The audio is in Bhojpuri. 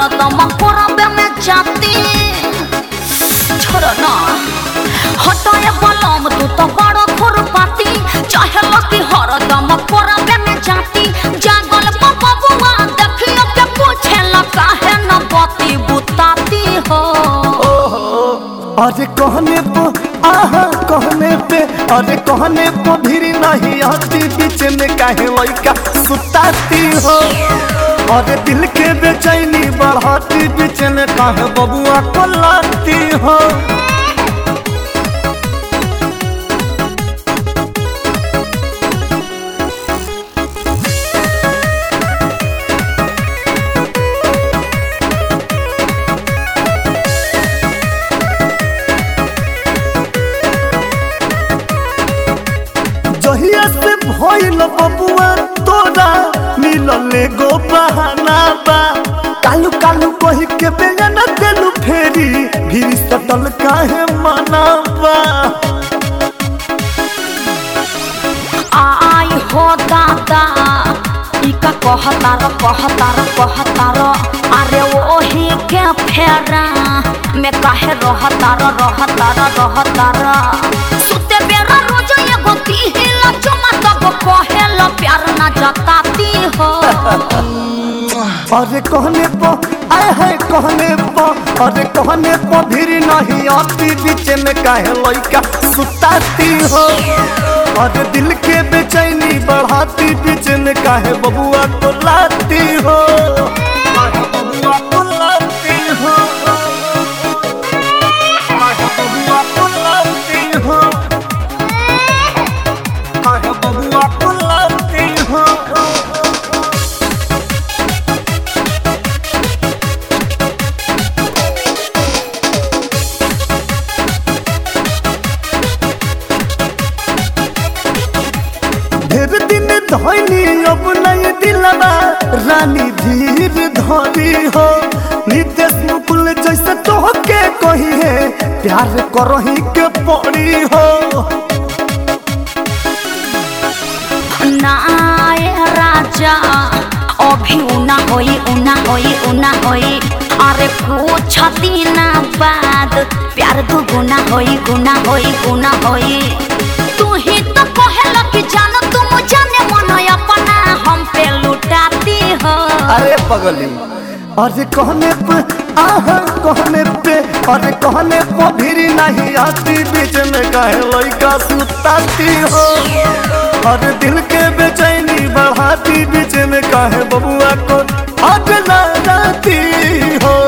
हरदम कोरबे में जाती छोड़ो ना हटाए बलम तू तो बड़ो खुरपाती चाहे लकी हरदम कोरबे में जाती जागल बबुआ देखियो के पूछे ला काहे न बती बुताती हो अरे कहने पो आहा कहने पे अरे कहने पो भी नहीं आती बीच में काहे लइका सुताती हो अरे दिल के बेचैनी बढ़ाती बीच में काहे बबुआ को लाती हो जहिया से भइल बबुआ तोरा मिलल एगो बहाना बा कालू कालू कही के बेगा न देलू फेरी भीड़ सटल काहे मना बा आई हो दादा ई का कहतार कहतार कहतार अरे ओही के फेरा में काहे रहतार रहतार रहतार सुते बेरा रोज एगो तिहिल चुमा तब कहेल प्यार ना जताती हो अरे कहने पो आए है कहने पो अरे कहने पो भीड़ नहीं आती बीच में काहे लइका सुताती हो अरे दिल के बेचैनी बढ़ाती बीच में काहे बबुआ को लाती हो काहे बबुआ को लाती हो काहे बबुआ को लाती हो काहे बबुआ को लाती हो ढेर दिन धोनी अब नहीं दिलवा रानी धीर धरी हो नितेश मुकुल जैसे तोहके कही है प्यार करही के पड़ी हो नाय राजा अभी उना होई उना होई उना होई अरे कुछ दिन बाद प्यार दू गुना होई गुना होई गुना होई तू ही तो कहेला कि जान तुम जाने मन अपना हम पे लुटाती हो अरे पगली अरे कहने पे आहा कहने पे अरे कहने पे भीड़ नहीं आती बीच में कहे लइका सुताती हो अरे दिल के बेचैनी बढ़ाती बीच में कहे बबुआ को अगला जाती हो